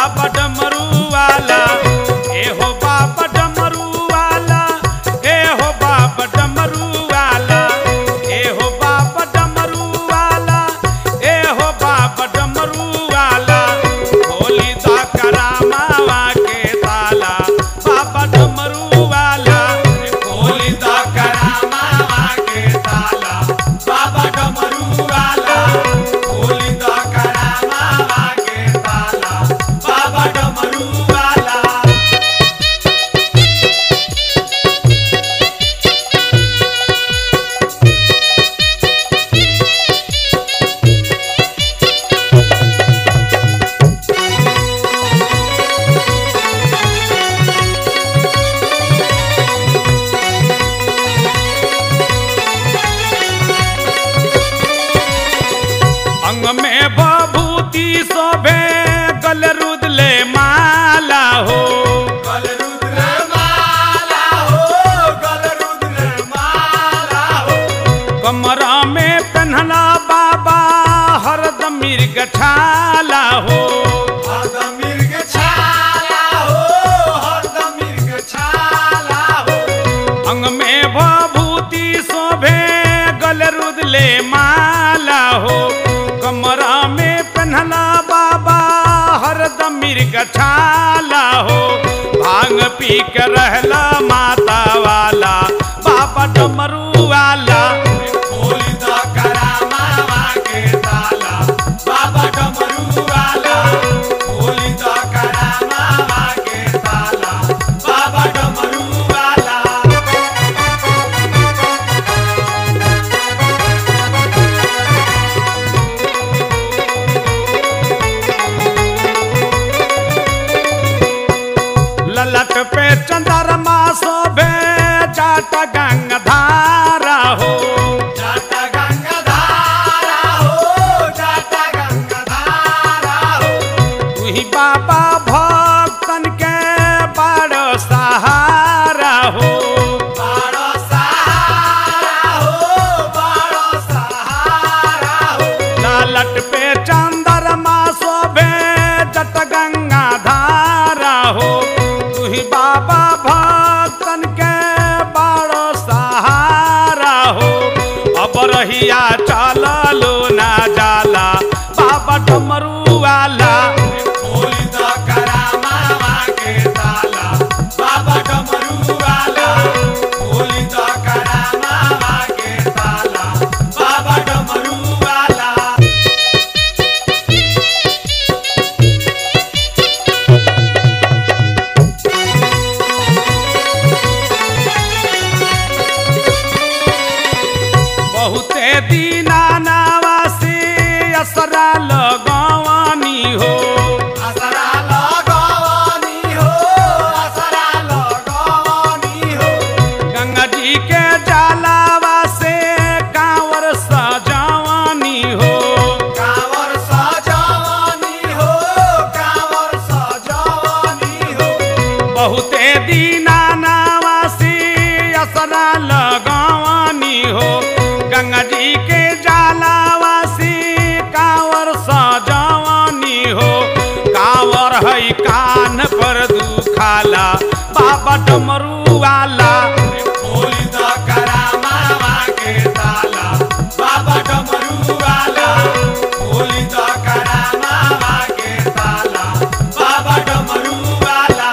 बाबा डमरू वाला ए हो बाबा डमरू वाला ए हो बाबा डमरू वाला ए हो बाबा डमरू वाला ए हो बाबा डमरू वाला होली दा करामावा के ताला बाबा डमरू वाला होली दा करामावा के ताला बाबा डमरू वाला होली दा करामावा के ताला बाबा डमरू वाला अंग में बभूति शोभे गल रुदले माला हो गल रुद्र माला हो गल रुद्र माला हो कमरा में पहनला बाबा हरदम मिर्ग छाला हो हरदम मिर्ग छाला हो हरदम मिर्ग छाला हो अंग में बभूति शोभे गल रुदले माला हो कमरा में पहनला बाबा हरदम मिर्ग छाला हो भांग पी के रहला माता वाला बाबा डमरू वाला होली दा करामावा के ताला बाबा डमरू वाला होली दा करामावा के ताला बाबा डमरू वाला ललट पे चंद्रमा शोभे जाट गंगधारा हो जाता गंगाधारा हो जाता गंगाधारा हो तुही बाबा भक्तन के बड़ सहारा हो बाड़ो सहारा हो बाड़ो सहारा हो ललट पे चंद्रमा शोभे जट गंगाधारा हो तुही बाबा भक्तन के बड़ सहारा हो अब रहिया चललो ना जाला बाबा डमरू वाला होली दा करामावा के ताला बाबा डमरू वाला होली दा करामावा के ताला बाबा डमरू वाला बहुते दीना नावासी असरा लगवानी हो असरा लगवानी हो असरा लगवानी हो गंगा जी के जलावा से कांवर सजावानी हो कांवर सजावानी हो कांवर सजावानी हो बहुते दीना नावासी असरा लगवानी हो गंगा जी के जलावा से कांवर सजावानी हो कांवर है कान पर दुखाला बाबा डमरू वाला होली दा करामावा के ताला बाबा डमरू वाला होली दा करामावा के ताला बाबा डमरू वाला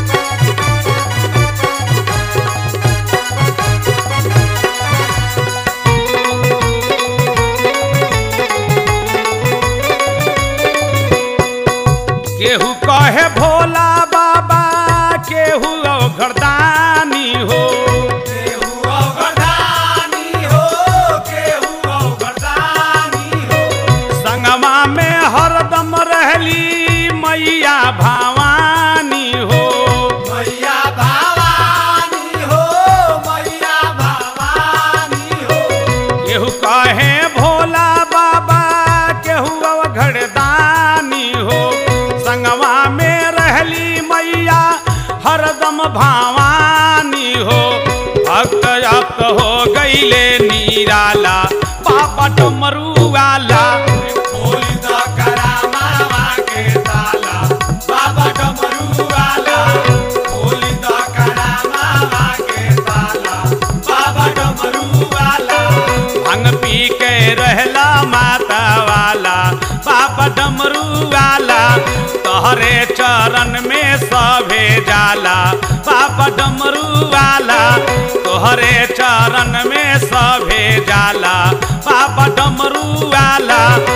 केहू कहे भोला बाबा केहू घरदानी हो केहू अवगदानी हो केहू अवगदानी हो संगमा में हरदम रहली मैया भवानी हो मैया भवानी हो मैया भवानी हो केहू कहे भोला बाबा केहू घरदानी हो संगमा में रहली मैया हरदम भवानी हो भक्त अब हो गईले नीराला बाबा डमरू वाला होली दा करामावा के ताला बाबा बाबा डमरू वाला तोहरे चरण में सभे जाला बाबा डमरू वाला तोहरे चरण में सभे जाला बाबा डमरू वाला